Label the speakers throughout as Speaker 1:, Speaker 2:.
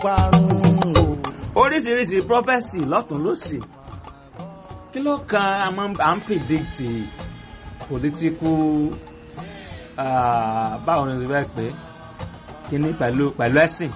Speaker 1: parun o.
Speaker 2: oríṣiríṣi prophesy lọ́tún lọ́sì kí ló kan àmọ́ à ń predict political ah, báwo ni o ti fẹ́ pé kíní pẹ̀lú pẹ̀lú ẹ̀sìn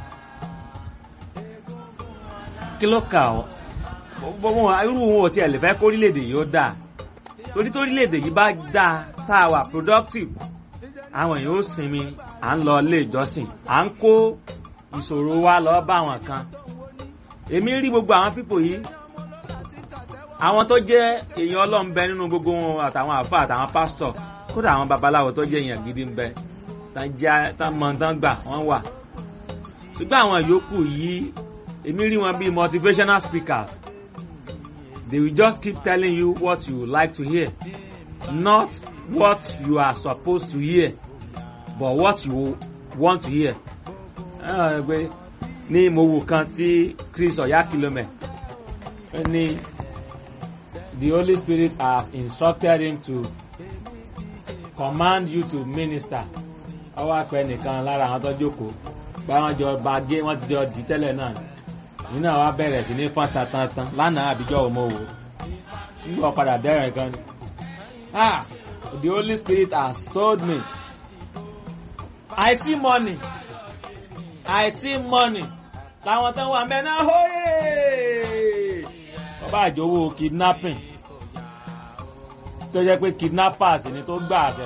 Speaker 2: kí ló kà ọ́ gbogbo wọn irú wọn ò tiẹ̀ lè fẹ́ kó orílẹ̀-èdè yìí ó dáa torí tó orílẹ̀-èdè yìí bá dáa tá a wà productive àwọn èèyàn ó sinmi à ń lọ ilé ìjọsìn à ń kó ìṣòro wa lọ bá àwọn kan èmi rí gbogbo àwọn pípò yìí àwọn tó jẹ́ èèyàn ọlọ́run bẹ nínú gbogbo wọn àtàwọn àfa àtàwọn pásítọ̀ kódà àwọn babaláwo tó jẹ́ èèyàn gidi ń bẹ tán jẹ́ tán mọ tán gbà wọ́n wà ṣùgbọ́n àwọn yòókù yìí èmi rí wọn bíi motivational speakers they will just keep telling you what you like to hear not what you are supposed to hear but what you want to hear. Ah, pé ní mo wò kan tí Chris Oyakilome ó ní the Holy Spirit has instructed him to command you to minister ọwọ́ àpẹ nìkan lára àwọn tó jókòó gba wọn jọ ba gé wọn ti jọ dì í tẹ́lẹ̀ náà nínú àwa bẹ̀rẹ̀ sí ní fọ́n tantan lánàá àbíjọ́ òmò wò nígbà padà dẹ́rẹ̀ gan ni ah the Holy Spirit has told me I see money I see money làwọn tó wà mẹ́ náà hóyè bàbá àjọwọ́ kidnapping tó jẹ́ pé kidnappers ni tó gbà àṣẹ